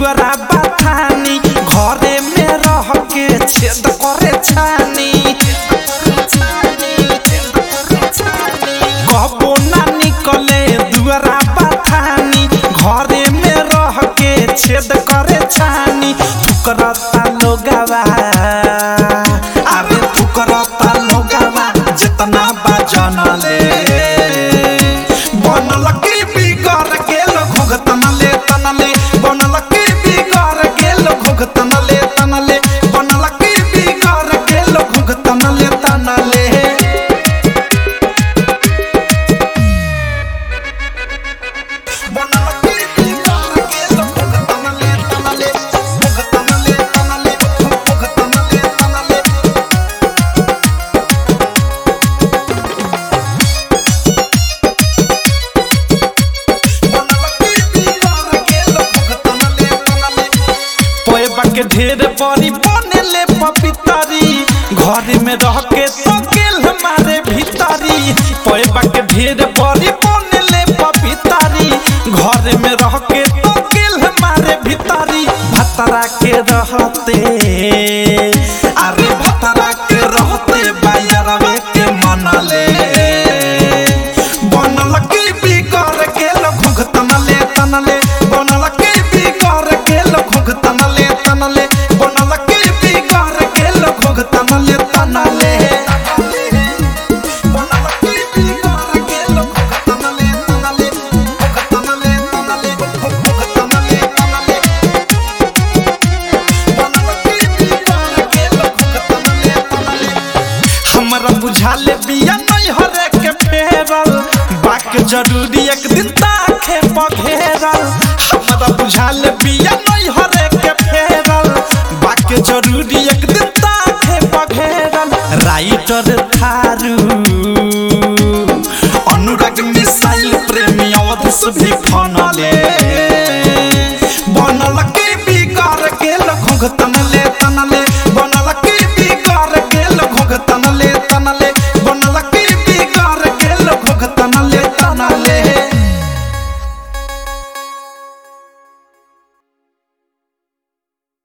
दुआरा बथानी घरे में रह के छेद करे छानी कबो ना निकले दुआरा बथानी घरे में रह के छेद करे छानी फुकरता लोगवा अरे फुकरता लोगवा जितना बजन ले बनल की बिगड़ गेल घुघतन ले तनले बनल की बिगड़ गेल घुघतन ले तनले बनल की बिगड़ गेल घुघतन ले तनले बनल की बिगड़ गेल घुघतन ले तनले घुघतन ले तनले घुघतन ले तनले पोएबा के ढेर बड़ी बनेले पपितरी घर में रह के तो गेल हमारे भीतरी पोएबा के ढेर बड़ी बनेले पपितरी घर में रह के तो गेल हमारे भीतरी भतरा के रहते अरे भतरा के रहते बायरवे के मनले बनल की बिगड़ गेल घुघतन ले तनले बनल की बिगड़ गेल घुघतन ले तनले बनल की बिगड़ गेल घुघतन ले तनले बनल की बिगड़ गेल घुघतन ले तनले घुघतन ले तनले घुघतन ले तनले बनल की बिगड़ गेल घुघतन ले तनले हमरा बुझाले बिया नहीं हरे के फेरल बाक जरूरी एक दिन ताखे पघेरल हमरा बुझाले बिया नहीं हरे के फेरल बाक जरूरी एक दिन ताखे पघेरल राइटर थारू अनुराग मिसाइल प्रेमी अवध भी फनले